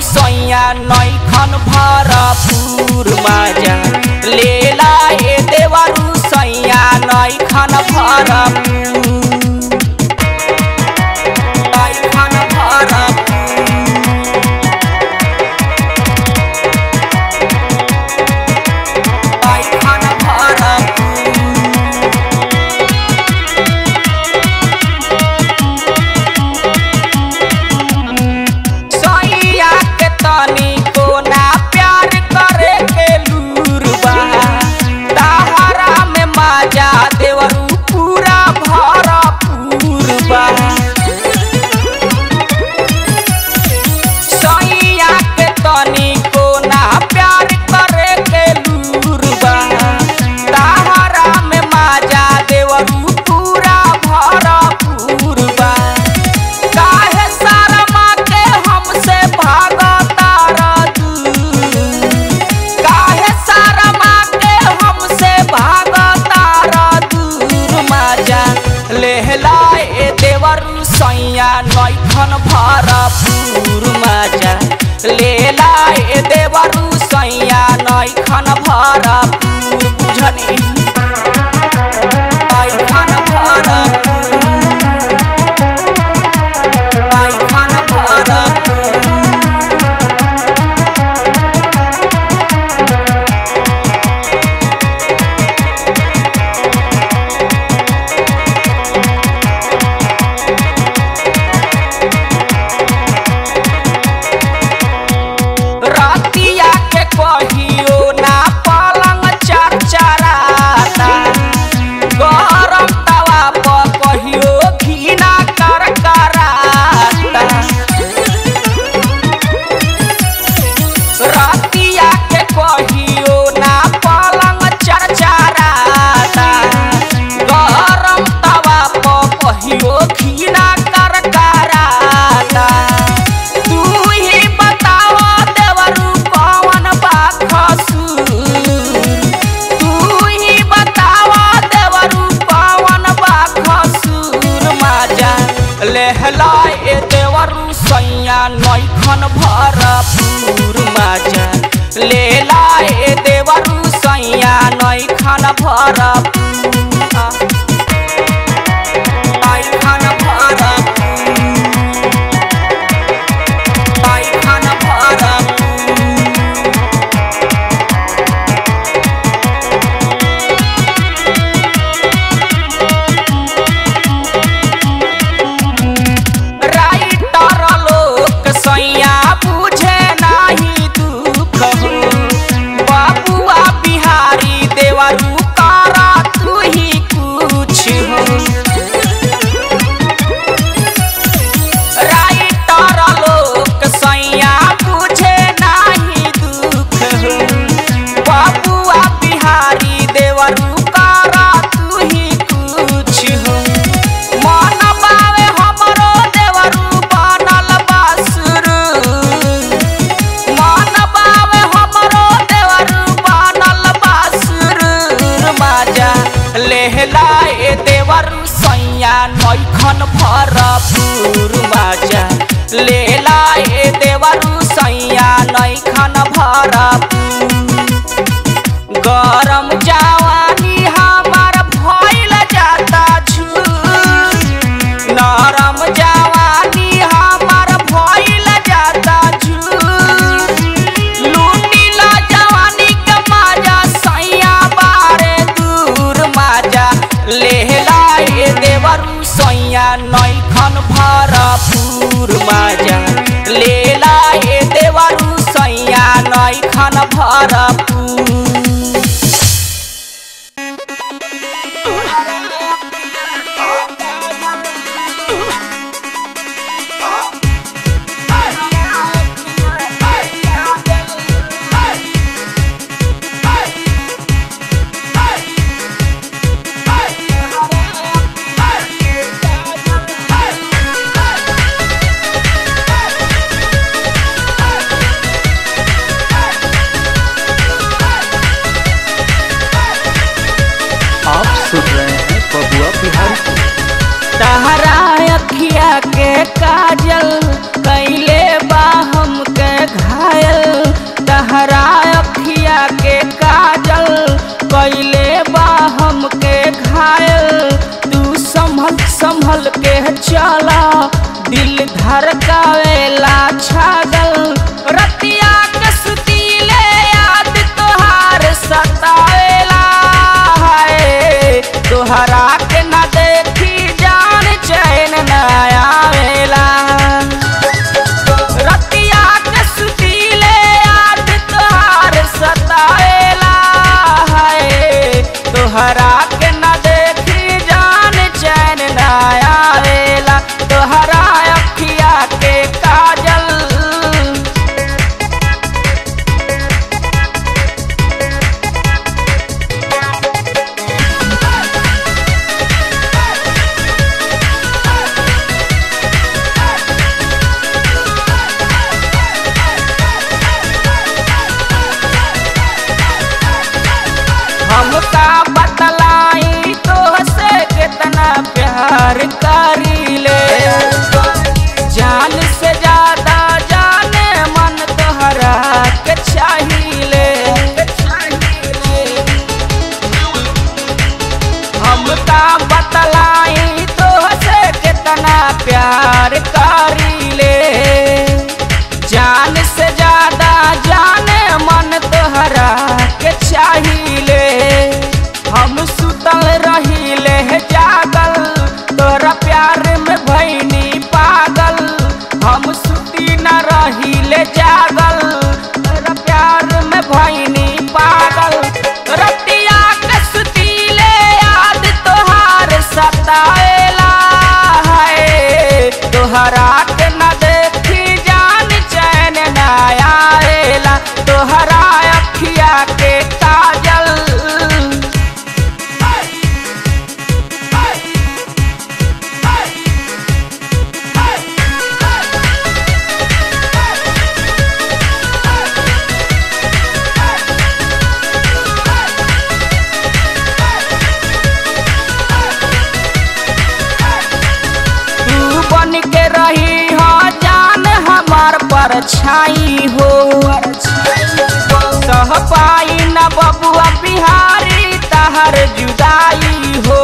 सैया नैखन भरपूर माजा लेला ए देवरु सैया नैखन भरपूर नैखन भरपूर नैखन भरपूर सैया के तनी को ना प्यार करे के लूर बा ताहरा में माजा देवरू पूरा भरपूर बा सैया के तनी को ना प्यार करे के लूर बा ताहरा में माजा देवरू पूरा भरपूर बा काहे शर्मा के हमसे भागता दूर काहे शर्मा के हमसे भागता दूर माजा लेहला ए देवरु सैया नैखन भरपूर माजा लेला ए देवरु सैया नैखन भरपूर बुझनी नैखन भरपूर नैखन भरपूर रतिया के कहियो ना पलंग चरचराता गरम तवा पर कहियो घीना करकराता रतिया के कहियो ना पलंग चरचराता गरम तवा पर कहियो घीना करकराता तू ही बताओ देवरू कौन बा खसूर तू ही बताओ देवरू कौन बा खसूर माजा लेहला ए देवरू सैया नैखन भरपूर माजा लेला ए देवरू सैया नैखन भरपूर नैखन भरपूर नैखन भरपूर राइटर लोक सैया बुझे नाही दुख हो बाबुआ बिहारी देवरू करा तू ही कुछ हो राइटर लोक सैया बुझे नाही दुख हो बाबुआ बिहारी देवरू करा तू ही कुछ हो मन बावे हमरो देवरू बनल बासुरु मन बावे हमरो देवरू बनल बासुरु माजा लेहला ए देवरू सैया नैखन भरपूर माजा लेला ए देवरू सैया नैखन भरपूर गरम जवानी हमार भइल जाता झूर नरम जवानी हमार भइल जाता झूर लूटिला जवानी के माजा सैया बारे दूर माजा लेहला ए देवरू सैया नैखन भरपूर माजा लेला ए देवरू सैया नैखन तोहरा के न देखी जान चैन न आवेला रतिया के सुतीले याद तोहार सतावेला है तोहरा के न देखी जान चैन न आवेला तोहरा अखिया के काजल हमका बतलाई तो से कितना प्यार करीले जान से ज्यादा जाने मन तोहरा के चाहिए हमका बतलाई तो से कितना प्यार करीले जान से ज्यादा जाने मन तोहरा के चाहिए हम सुतल रहीले जागल तोरा प्यार में भैनी पागल हम सुती न रहीले जागल तोरा प्यार में भैनी पागल रतिया के सुतीले याद तोहार सताएला है तोहरा के न देखी जान चैन न आएला तोहरा अखिया के काजल तू बन के रही हो जान हमार पर छाई हो सह पाई न बबुआ बिहारी तहर जुदाई हो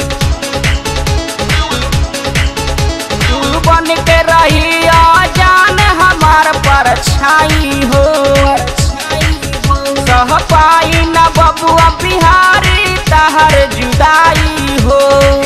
तू बन के रही हो जान हमार पर छाई हो सह पाई न बबुआ बिहारी तहर जुदाई हो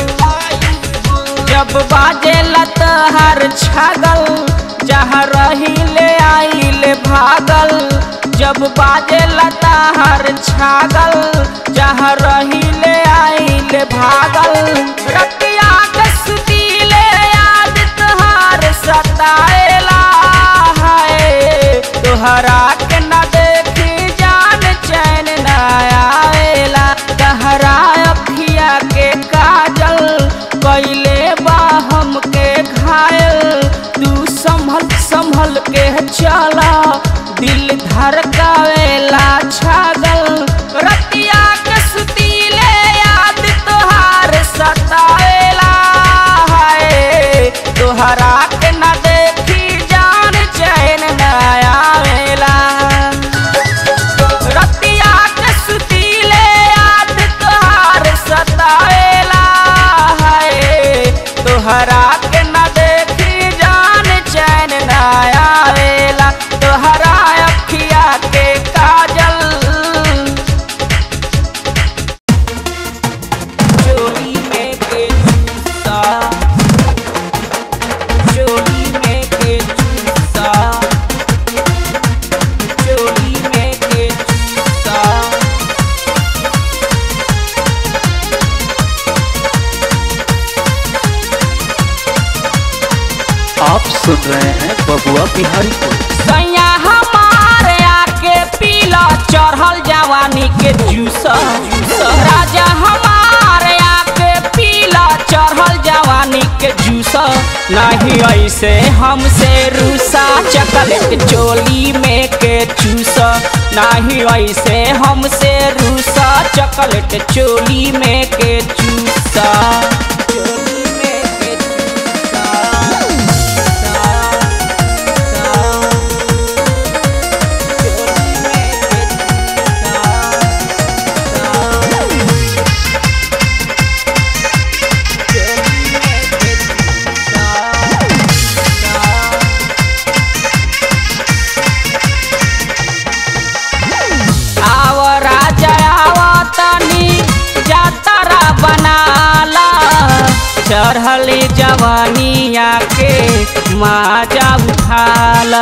जब बाजे लतहर छगल जहाँ रही ले आई ले भागल जब बाजे लतहर छागल जहाँ रही ले आई ले भागल रतिया के सुतीले याद तोहार सताएला है तोहरा के न देखी जान चैन न आवेला तहरा अखिया के काजल कैले बा हमके घायल तू संभल संभल के चला दिल धड़कावेला छागल रतिया के सुतीले याद तोहार सतावेला है तोहरा के न देखी जान चैन न आवेला रतिया के सुतीले याद तोहार सतावेला है तोहरा के न देखी जान चैन न आवेला तोहरा अखिया के काजल चोरी में के जूसा चोरी में के जूसा चोरी में के जूसा आप सुन रहे हैं बबुआ बिहारी को सैया हमारे आके पीला चढ़ल जवानी के जूस राजा हमारे आके पीला चढ़ल जवानी के जूस नहीं ऐसे हमसे रूसा चकलेट चोली में के चूस नहीं ऐसे हमसे रूसा चकलेट चोली में के चूसा चोली में के चूसा आव राजा आव तनी जातरा बना चढ़ली जवानिया के माजा उठाल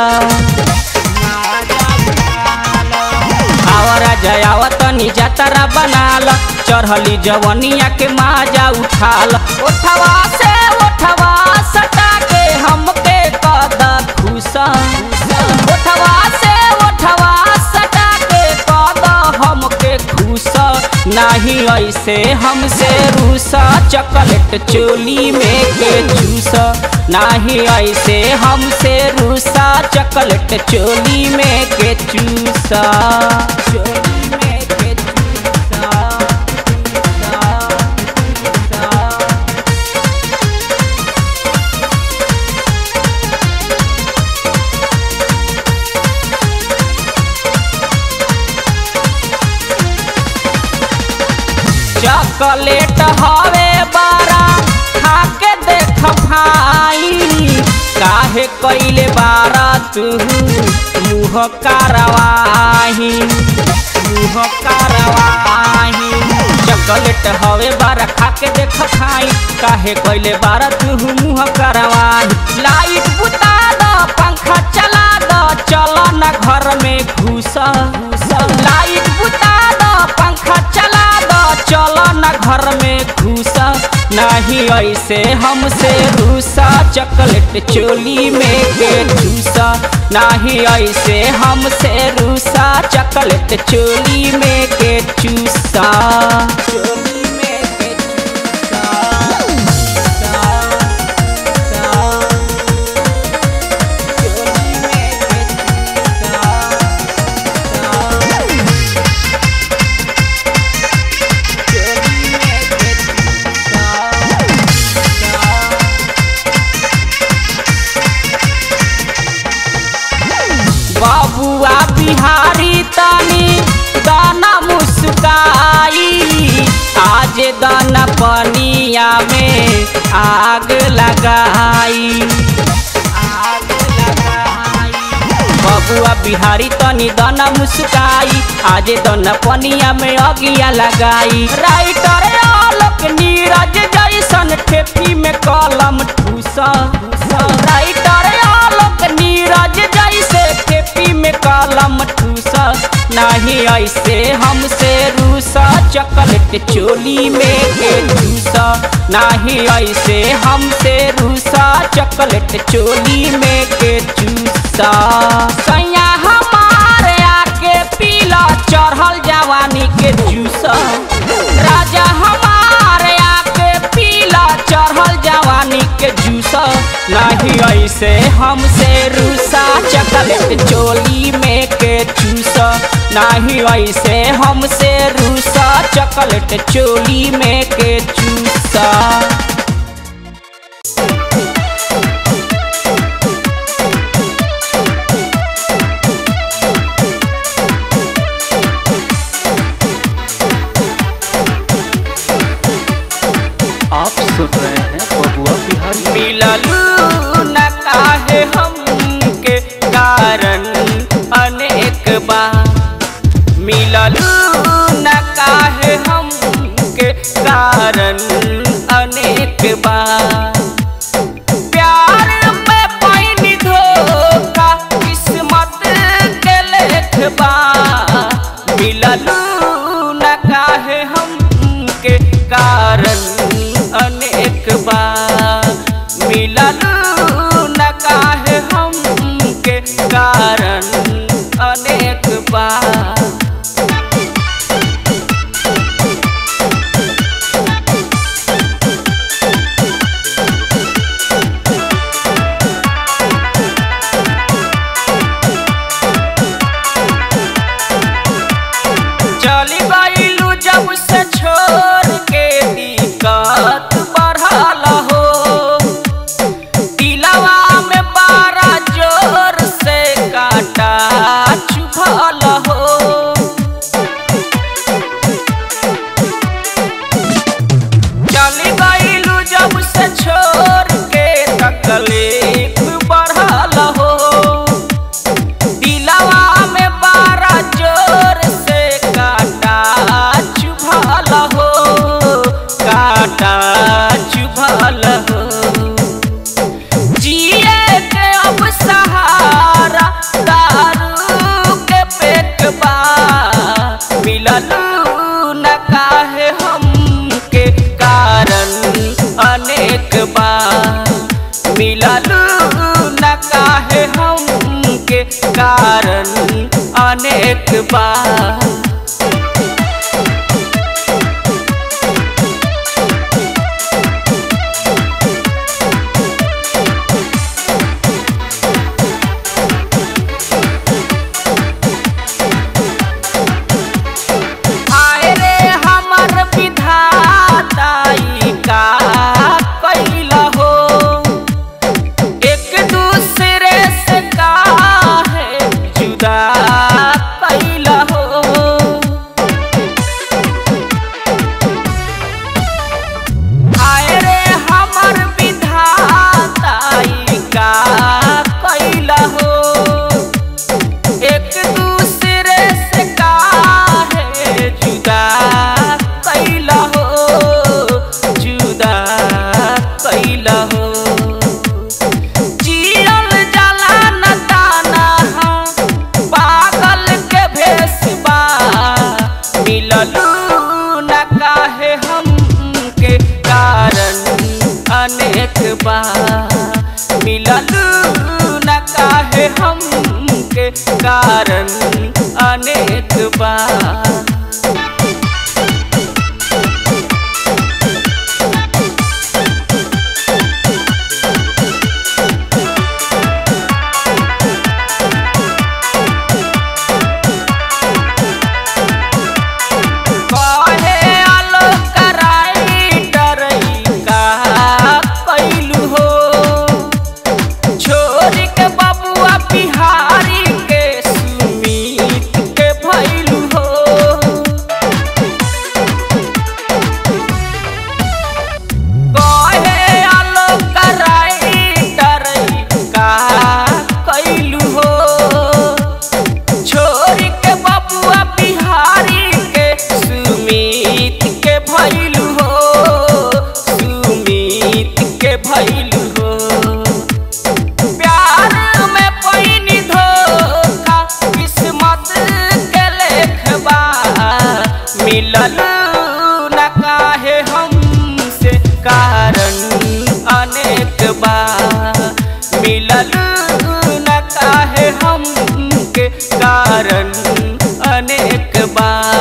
आवर जयावत निजतरा बनाल चढ़ली जवनिया के माजा उठाल ओठवा से ओठवा सटा के हमके कद खुश ओठवा से ओठवा सटा के कद हमके खुश नाही ऐसे हमसे रूसा चॉकलेट चोली में के चूस नाही ऐसे हमसे रूसा चॉकलेट चोली में के चूसा चोली में के चूसा चूसा, चूसा। चॉकलेट हवे बारा खाके देख भाई काहे कैले बारा तू मुँह कारवाही मुँह कारवाही चॉकलेट हवे बारा खाके देख भाई काहे कैले बारा तू मुँह कारवाही लाइट बुता दो पंखा चला दो चलो न घर में घुस लाइट बुता दो पंखा चला दो चलो न घर में घुसा नहीं ऐसे हमसे रूसा चॉकलेट चोली में के चूसा नहीं ऐसे हमसे रूसा चॉकलेट चोली में के चूसा चोली में के चूसा, चूसा, चूसा। चोली में के चूसा, चूसा। बाबुआ बिहारी तनी दाना मुस्काई आज दाना पनिया में आग लगाई आग लगाई बबुआ बिहारी तनी दाना मुस्काई आज दाना पनिया में अगिया लगाई राइटर आलोक नीरज जैसन ठेपी में कलम ठूसा राइटर आलोक नीरज जैसे ठेपी में कलम ठूसा नहीं ऐसे हमसे रूसा चॉकलेट चोली में के चूसा नहीं ऐसे हमसे रूसा चॉकलेट चोली में के चूसा सैया हमारे आके पीला चढ़ल जवानी के जूसा राजा हमारे आके पीला चढ़ल जवानी के जूसा नहीं ऐसे हमसे रूसा चॉकलेट चोली में के चूसा नहीं ऐसे हमसे रूसा चॉकलेट चोली में के चूसा आप सुन रहे हैं बबुआ बिहारी मिललू न काहे हमके कारण अनेक बार मिललू न काहे हमके कारण अनेक बार प्यार में पैनी धोखा किस्मत के लेखबा मिललू न काहे हमके कारण अनेक बार मिललू न काहे हमके कारण अनेक बार चली गईलू जब से छोड़ के दिक्कत बढ़ल हो दिलवा में बारा जोर से काटा चुभल हो कारण अनेक बार आए रे हमर विधाताई का कैला हो एक दूसरे से काहे जुदा कैला हो आए रे हमर विधाताई का कैला हो एक दूसरे से काहे जुदा कैला हो जुदा कैला हो जियल जाला न दाना पागल के भेसबा मिललू न काहे हमके कारण अनेक बा मिललू न काहे हमके कारण अनेक बा कहे आलोक कराई डरई का कैलू हो छोरी के बबुआ बिहारी के सुमीत के भैलू हो कहे आलोक कराई डरई का कैलू हो छोरी के बबुआ बिहारी के सुमीत के भैलू हो सुमीत के भैलू हो प्यार में पैनी धोखा किस्मत के लेखबा मिलल न काहे हमसे कारण अनेक बा मिलल न काहे हमके कारण अनेक बा